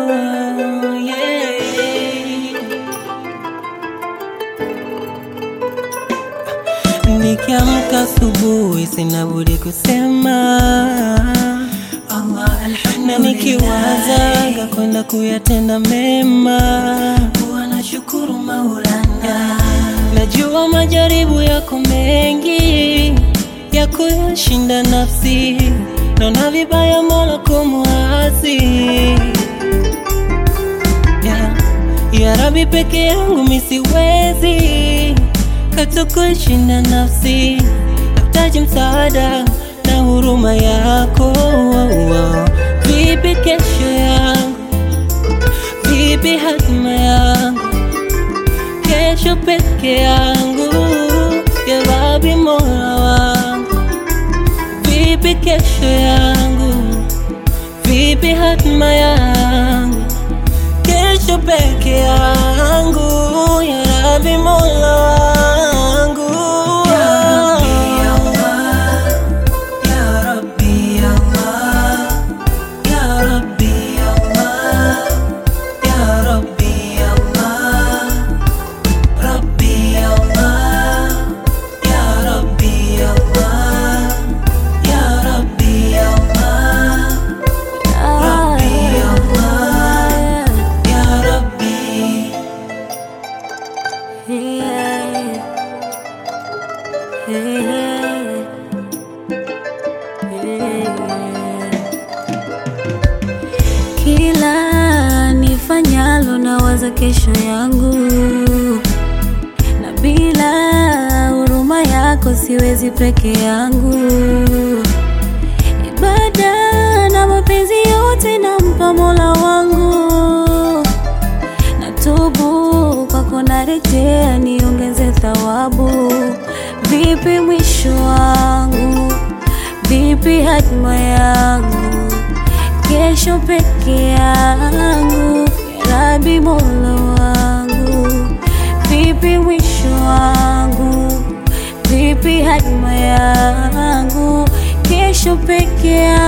yeah. Nikiamka asubuhi sina budi kusema Allah na nikiwazaga kwenda kuyatenda mema, huwa nashukuru Maulana najua majaribu yako mengi ya kuyashinda nafsi, naona vibaya Mola kumwasi ya, ya Rabbi, peke yangu misiwezi katu kushinda nafsi, nahitaji msaada na huruma yako. Vipi kesho yangu, vipi hatima yangu, kesho peke yangu, ya Rabbi Mola wangu, vipi kesho yangu, vipi hatima yangu, kesho peke yangu, ya Rabbi Mola wangu Ya Rabbi Allah Ya Rabbi Allah Ya Rabbi Allah Rabbi Allah Ya Rabbi Allah Ya Rabbi Allah Rabbi Allah Ya Rabbi Kila nifanyalo nawaza kesho yangu, na bila huruma yako siwezi peke yangu. Ibada na mapenzi yote nampa Mola wangu, natubu kwako, narejea niongeze thawabu. Vipi mwisho wangu, vipi hatima yangu kesho peke yangu, Ya Rabbi Mola wangu, vipi mwisho wangu, vipi hatima yangu, kesho peke yangu.